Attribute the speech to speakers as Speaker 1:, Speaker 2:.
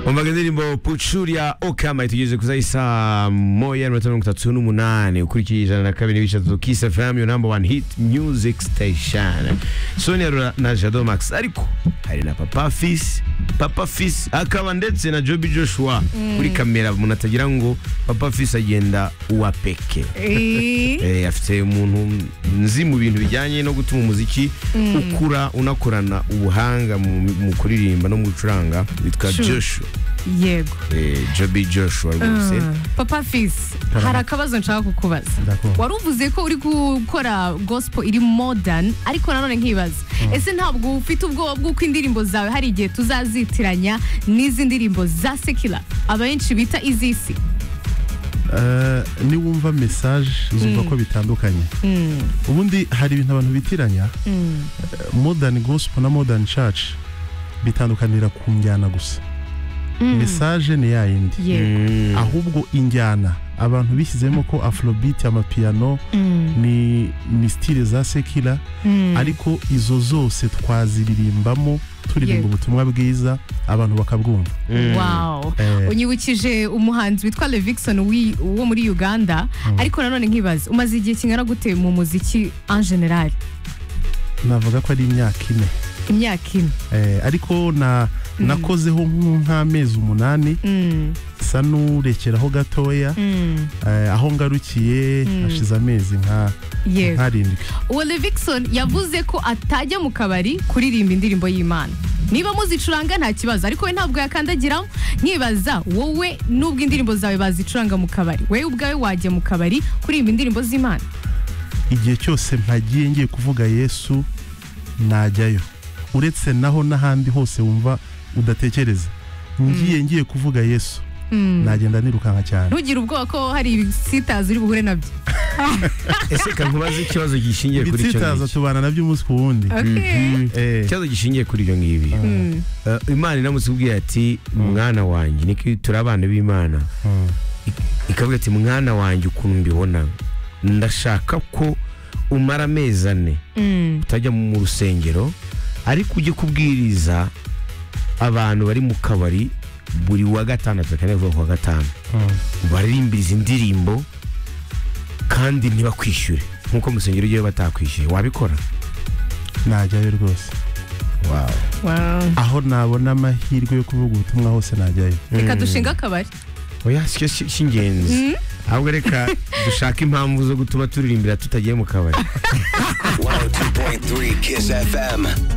Speaker 1: umvaga indirimbo pucurya okama itugeze ku isaha isa moya na mirongo itatu n'umunani ukurikiye ijana na kabiri n'ibice bitatu kisi fm yo number one hit music station sonia Rura na jado max ariko hari na papa fis papa fis akaba ndetse na jobi joshua kuri kamera umuntu atagira ngo papa fis agenda uwa peke Eh, afite umuntu nzi mu bintu bijyanye no gutuma umuziki ukura unakorana ubuhanga mu, mu kuririmba no mu gucuranga witwa
Speaker 2: Sure.
Speaker 1: Joshua
Speaker 2: yego
Speaker 1: eh, Joby Joshua rwose
Speaker 2: Ah, papa fisi hari akabazo nshaka kukubaza
Speaker 3: D'accord.
Speaker 2: wari uvuze ko uri gukora gospel iri modern ariko nanone nkibaza ese ntabwo ufite ubwoba bw'uko indirimbo zawe hari igihe tuzazitiranya n'izi ndirimbo za sekila abenshi bita izisi
Speaker 3: Eh, niwumva message uzumva ko bitandukanye ubundi hari ibintu abantu bitiranya eh, modern gospel na modern church bitandukanira ku njyana gusa message ni ya yindi
Speaker 2: yego
Speaker 1: Mm.
Speaker 3: ahubwo injyana abantu bishyizemo ko afrobeat amapiyano ni ni stile za sekira ariko izo zose twaziririmbamo turirimba
Speaker 2: Yego.
Speaker 3: ubutumwa bwiza abantu bakabwumva
Speaker 2: wow
Speaker 3: Eh.
Speaker 2: unyibukije umuhanzi witwa levikson wi- wo muri uganda ariko nanone nkibaza umaze igihe kingana gute mu muziki en general
Speaker 3: navuga ko ari imyaka ine
Speaker 2: imyaka ine
Speaker 3: Eh, ariko na nakozeho nk- nk'amezi umunani
Speaker 2: Mm,
Speaker 3: sa n'urekeraho gatoya
Speaker 2: mm,
Speaker 3: eh, aho ngarukiye hashize amezi nka
Speaker 2: yego
Speaker 3: nkarindwi
Speaker 2: uwo levikson yavuze ko atajya mu kabari kuririmba indirimbo y'imana niba muzicuranga nta kibazo ariko we ntabwo yakandagiramo nkibaza wowe n'ubwo indirimbo zawe bazicuranga mu kabari wowe ubwawe wajya mu kabari kuririmba indirimbo z'imana
Speaker 3: igihe cyose mpagiye ngiye kuvuga yesu najyayo uretse naho n'ahandi hose wumva udatekereza ngiye ngiye kuvuga yesu nagenda nirukanka cyane
Speaker 2: ntugire ubwoba ko hari ibisitazi uri buhure nabyo
Speaker 1: ese kankubaze ikibazo gishingiye kuri icyo
Speaker 3: ibitsitaza
Speaker 1: ngiki
Speaker 3: tubana nabyo umunsi ku wundi
Speaker 2: okay.
Speaker 3: Eh,
Speaker 1: ikibazo gishingiye kuri ibyo ngibyo
Speaker 2: Mm,
Speaker 1: Eh, imana iramutse ubwiye ati mwana wanjye niko iyo turi abana b'imana
Speaker 3: mm,
Speaker 1: Ik- ikavuga ati mwana wanjye ukuntu mbibona ndashaka ko umara amezi ane
Speaker 2: mm,
Speaker 1: utajya mu rusengero ariko ujye kubwiriza abantu bari mu kabari buri wa gatandatu kandi avuga ku wa gatanu
Speaker 3: mm.
Speaker 1: baririmbiriza indirimbo kandi ntibakwishyure nk'uko mu rusengero ujyayo batakwishyuye wabikora
Speaker 3: najyayo rwose
Speaker 2: wow.
Speaker 3: aho nabona amahirwe yo kuvuga ubutumwa hose najyayo
Speaker 2: reka dushinga akabari
Speaker 1: oya si cyo si- si ingenzi ahubwo reka dushake impamvu zo gutuma turirimbira tutagiye mu kabari
Speaker 4: 102.3 Kiss FM.